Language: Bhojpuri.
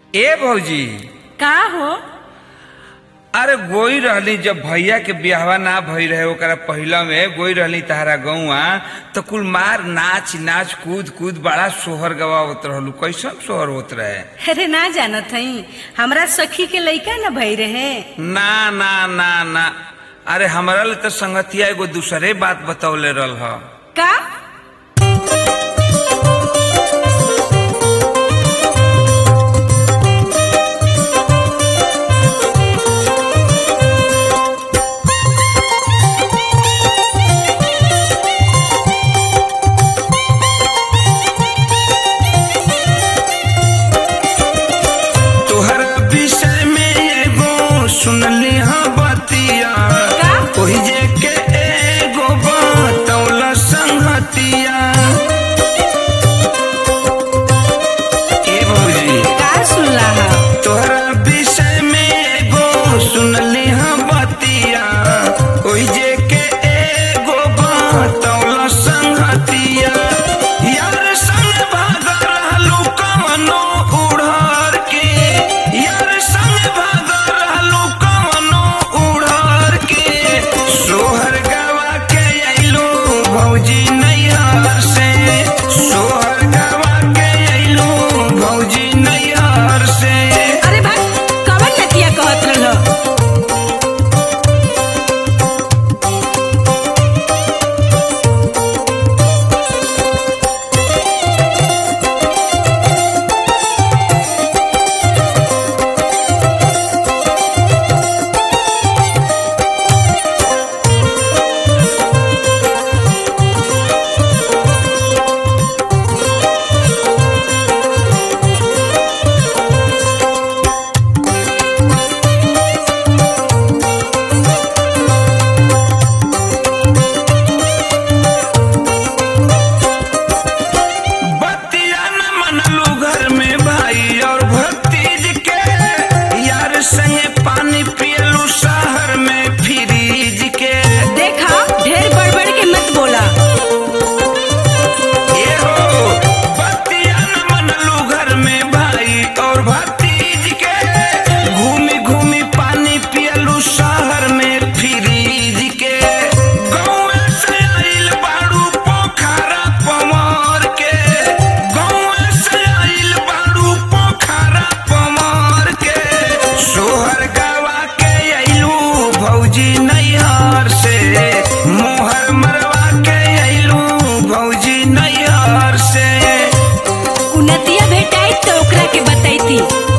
ए भौजी का हो अरे गोई रहली जब भैया के ब्याहवा ना भई रहे ओकरा पहिला में गोई रहली तहरा गौआ तो कुल मार नाच नाच कूद कूद बड़ा सोहर गवावत रहलू कैसन सोहर होत रहे अरे ना जानत हई हमरा सखी के लइका न भई रहे ना ना ना ना अरे हमरा ले तो संगतिया एगो दूसरे बात बतौले रहल ह का तोहर विषय में एगो सुनली हाँ बतिया का? ओही जे के एगो बतौल संगतिया ए भौजी का सुनला हा तोहरा विषय में एगो सुनली हाँ बतिया ओही जे के एगो बतौल संगतिया यार संग भाग रहलू कवनो उड़हर के यार संग भाग रहलू कवनो उड़हर के सोहर गवा के अइलू भौजी नैहर से सोहर गवा के अइलू भौजी नैहर से अरे भाई कवन नतिया कहत रहल बतिया न मनलू घर में भाई और भतीज के यार संगे पानी पियलू शहर में फ्रीज के देखा ढेर बड़बड़ के मत बोला ये हो बतिया न मनलू घर में भाई और भतीज के घूमी घूमी पानी पियलू शहर में फ्रीज के गौए से आइल बाड़ू पोखरा पवार के गौए से आइल बाड़ू पोखरा पवार के सोहर गवा के अइलू भौजी नैहर से मोहर मरवा के अइलू भौजी नैहर से उ नतिया भेटाई तो ओकरा के बतैती